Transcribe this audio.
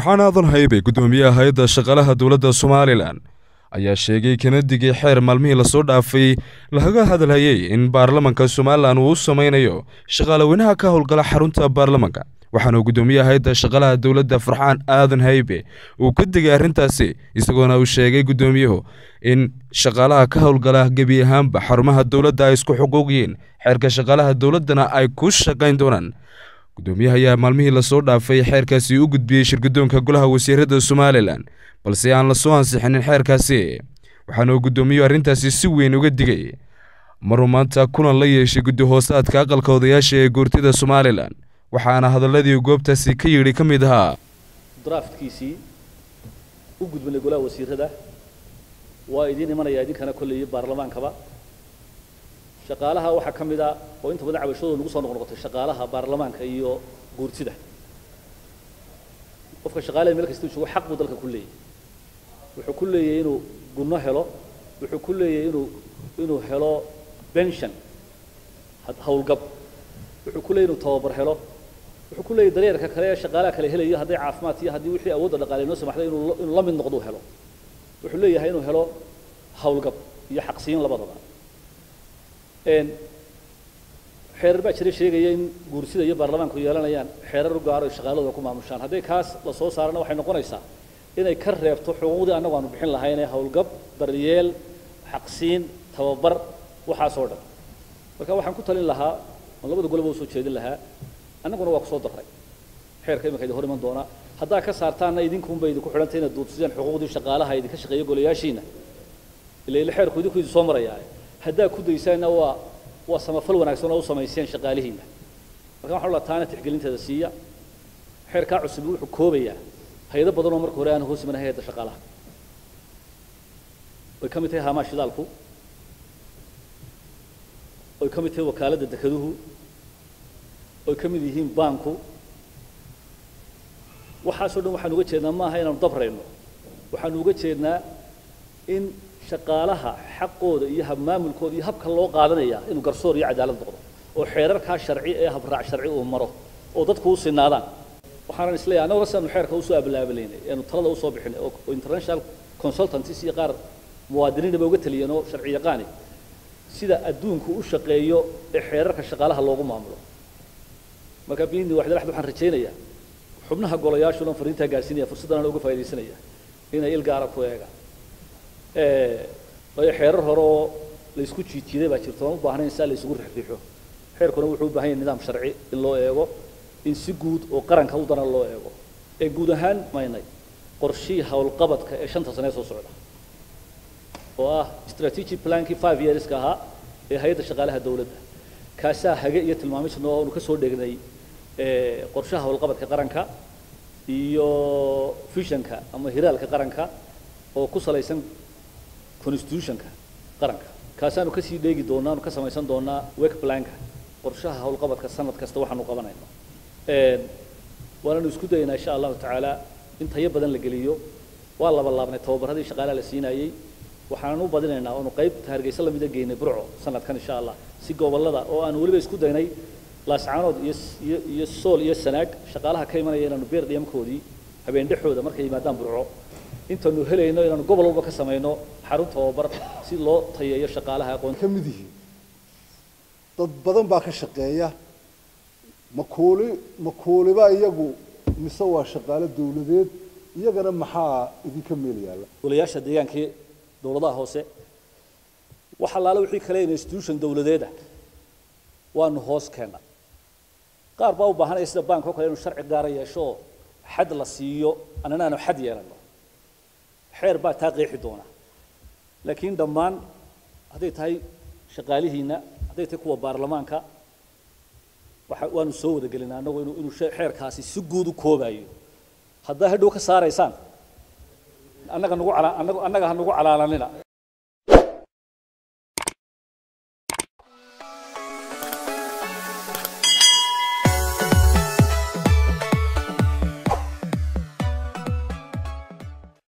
farxaan aadan haybe guddoomiyaha hay-adda shaqaalaha dowladda somalilan ayaa sheegay kana digay xeer maalmihii lasoo dhaafay laga hadalhayay in baarlamanka somalilan uu u samaynayo shaqaalaweynaha ka howlgala xarunta baarlamanka waxaana guddoomiyaha hay-adda shaqaalaha dowladda farxaan aadan haybe uu ka digay arrintaasi isagoona uu sheegay guddoomiyuhu in shaqaalaha ka howlgala gebi ahaanba xarumaha dowladda ay isku xuquuq yihiin xeerka shaqaalaha dowladdana ay ku shaqayn doonaan guddoomiyaha ayaa maalmihii lasoo dhaafay xeerkaasi u gudbiyey shirguddoonka golaha wasiirada somalilan balse aan la soo ansixinin xeerkaasi waxaana uu guddoomiyuhu arrintaasi si weyn uga digay maruu maanta kulan la yeeshay guddi hoosaadka aqalka odayaasha ee goortida somalilan waxaana hadalladii goobtaasi ka yidhi ka mid ahaa draftkiisii u gudbinay golaha wasiirada waa idiin imanaya idinkana kolleeyay baarlamaankaba shaqaalaha waxaa ka mid a oo inta badan cabashadooda nagu soo noqnoqotay shaqaalaha baarlamaanka iyo guurtida qofka shaqaalaha meel kasta joogo xaq buu dalka ku leeyahy wuxuu ku leeyahay inuu gunno helo wuxuu ku leeyahay inuu inuu helo pension howlgab wuxuu ku leeyahy inuu tababar helo wuxuu ku leeyahy daryeerka kale ee shaqaalaha kale helayo hadday caafimaad iyo haddii wixii awoodda dhaqaale inoo samaxday inuu inuu la mid noqdo helo wuxuu leeyahay inuu helo howlgab iyo xaqsiin labadaba xeerar baa jira sheegaya in guursida iyo baarlamaanku yeelanayaan xeerar u gaaro ay shaqaaladooda ku maamushaan hadday kaas la soo saarana waxay noqonaysaa inay ka reebto xuquuqdii annagu aanu bixin lahaynee howlgab daryeel xaqsiin tababar waxaasoo dhan marka waxaan ku talin lahaa oon labada goleba usoo jeedin lahaa annaguna waa kusoo darray xeerka iminka idin hor iman doona haddaa ka saartaanna idinkunba idinku xidhantay inaad duudsideen xuquuqdii shaqaalaha idinka shaqeeya golayaashiina ila ila xeerku idinku idin soo marayaa haddaa ku daysaanna waa waa samafal wanaagsan oo u samayseen shaqaalihiina marka waxaan la taana tixgelinteeda siiya xeerkaa cusub wuxuu koobayaa hay-ado badan oo marka hore aan hoos iman hay-adda shaqaalaha way ka mid tahay haamaa shidaalku oy ka mid tahay wakaaladda dekeduhu oy ka mid yihiin baanku waxaasoo dhan waxaan uga jeednaa maaha inaanu dabrayno waxaanu uga jeednaa in shaqaalaha xaqooda iyo habmaamulkooda iyo habka loo qaadanaya inuu garsoor iyo cadaalad noqdo oo xeerarkaa sharci ee habraac sharci uu maro oo dadku u sinaadaan waxaanan isleeyahay annaga sidaanu xeerka usoo ablaabilaynay eenu talada usoo bixinay oo international consultancies iyo qaar muwaadiniinaba uga taliyeen oo sharci yaqaani sida adduunku u shaqeeyo ee xeerarka shaqaalaha loogu maamulo marka biidni waxdal axad waxaan rajaynayaa xubnaha golayaashuna fariintaa gaarsiinaya fursaddan uga faaidaysanaya inay il gaara ku eegaan waayo xeerar hore oo laysku jiidjiiday baa jirto aan u baahnayn saa la isugu rixriixo xeerkuna wuxuu u baahan yahay nidaam sharci in loo eego in si guud oo qaranka u daran loo eego ee guud ahaan maynay qorshihii howlqabadka ee shanta sane soo socda oo ah strategic plankii five yearska ahaa ee hay-adda shaqaalaha dowladda kaasaa hage iyo tilmaamisna oo aanu ka soo dhegnay qorshaha howlqabadka qaranka iyo visionka ama hiraalka qaranka oo ku salaysan constitutionka qaranka kaasaanu kasii dheegi doonaa aanu ka samaysan doonaa work planka qorshaha howlqabadka sanad kasta waxaanu qabanayno waananu isku dayaynaa insha allahu tacaala in tayo badan la geliyo waa laba laabnay tababaradii shaqaalaha la siinayey waxaanan u badinaynaa oonu qaybta hargeysa lamida geynay burco sanadkan insha allah si gobollada oo aanu weliba isku daynay laascaanood iyo iyo iyo sool iyo sanaag shaqaalaha ka imanaya inaanu beer dhiyamkoodii habeen dhexooda markay yimaadaan burco intaanu helayno inaanu gobol walba ka samayno xarun tababar si loo tayeeyo shaqaalaha aqoon ka mid yihiin dad badan baa ka shaqeeya makuuli makuuliba iyagu mise waa shaqaale dawladeed iyagana maxaa idinka meel yaalla golayaasha deegaankii dowladaha hoose wax allaale wixii kale institution dawladeeda waanu hoos keena qaar baa u baahanaya sida bank oo kale inuu sharci gaara yeesho oo xad la siiyo annana aanu xad yeelano xeer baa taa qeexi doona laakiin dhammaan hadday tahay shaqaalihiina hadday tahay kuwa baarlamaanka waxa waanu soo wada gelinaa annagu inuu inuu xeerkaasi si guud u koobayo haddaa hadhow ka saaraysaan annaga nagu cala annaga annaga ha nagu calaalanina